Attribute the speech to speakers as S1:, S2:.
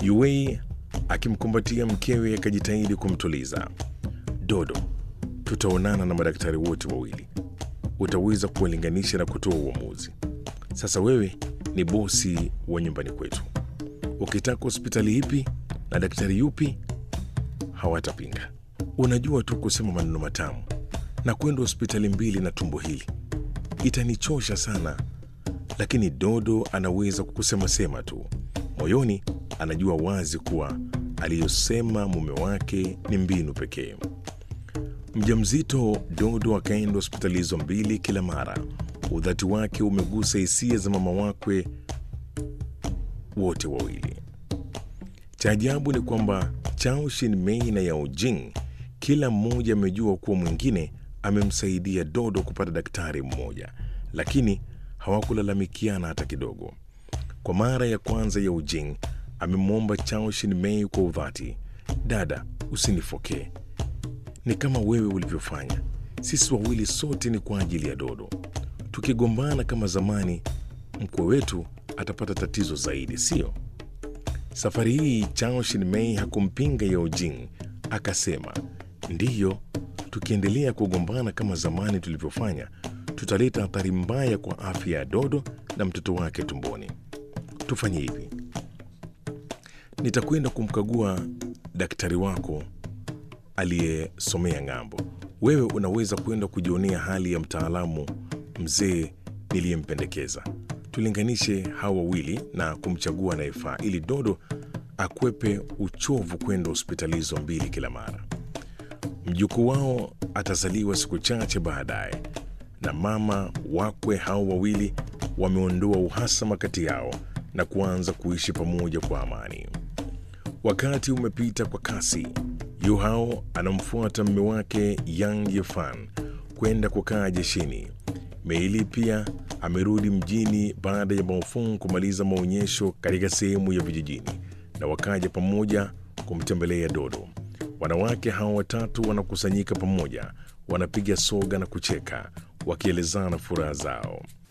S1: Yuwei akimkumbatia mkewe akajitahidi kumtuliza. Dodo, tutaonana na madaktari wote wawili, utaweza kuwalinganisha na kutoa uamuzi. Sasa wewe ni bosi wa nyumbani kwetu, ukitaka hospitali ipi na daktari yupi hawatapinga. Unajua tu kusema maneno matamu na kwenda hospitali mbili na tumbo hili itanichosha sana, lakini Dodo anaweza kusema sema tu. Moyoni anajua wazi kuwa aliyosema mume wake ni mbinu pekee. Mjamzito Dodo akaenda hospitali hizo mbili kila mara. Udhati wake umegusa hisia za mama wakwe wote wawili. Cha ajabu ni kwamba Chao Shin-mei na Yao Jing kila mmoja amejua kuwa mwingine amemsaidia Dodo kupata daktari mmoja, lakini hawakulalamikiana hata kidogo. Kwa mara ya kwanza Yao Jing amemwomba Chao Shin-mei kwa udhati, dada, usinifokee, ni kama wewe ulivyofanya. Sisi wawili sote ni kwa ajili ya Dodo. Tukigombana kama zamani, mkwe wetu atapata tatizo zaidi, sio? Safari hii Chao Shin-mei hakumpinga Yao Jing, akasema ndiyo, tukiendelea kugombana kama zamani tulivyofanya, tutaleta athari mbaya kwa afya ya Dodo na mtoto wake tumboni. Tufanye hivi, nitakwenda kumkagua daktari wako aliyesomea ng'ambo. Wewe unaweza kwenda kujionea hali ya mtaalamu mzee niliyempendekeza. Tulinganishe hawa wawili na kumchagua anayefaa ili Dodo akwepe uchovu kwenda hospitali hizo mbili kila mara. Mjukuu wao atazaliwa siku chache baadaye, na mama wakwe hao wawili wameondoa uhasama kati yao na kuanza kuishi pamoja kwa amani. Wakati umepita kwa kasi. Yu Hao anamfuata mume wake Yang Yefan kwenda kukaa jeshini. Meili pia amerudi mjini baada ya Baofeng kumaliza maonyesho katika sehemu ya vijijini, na wakaja pamoja kumtembelea Dodo. Wanawake hao watatu wanakusanyika pamoja, wanapiga soga na kucheka, wakielezana furaha zao.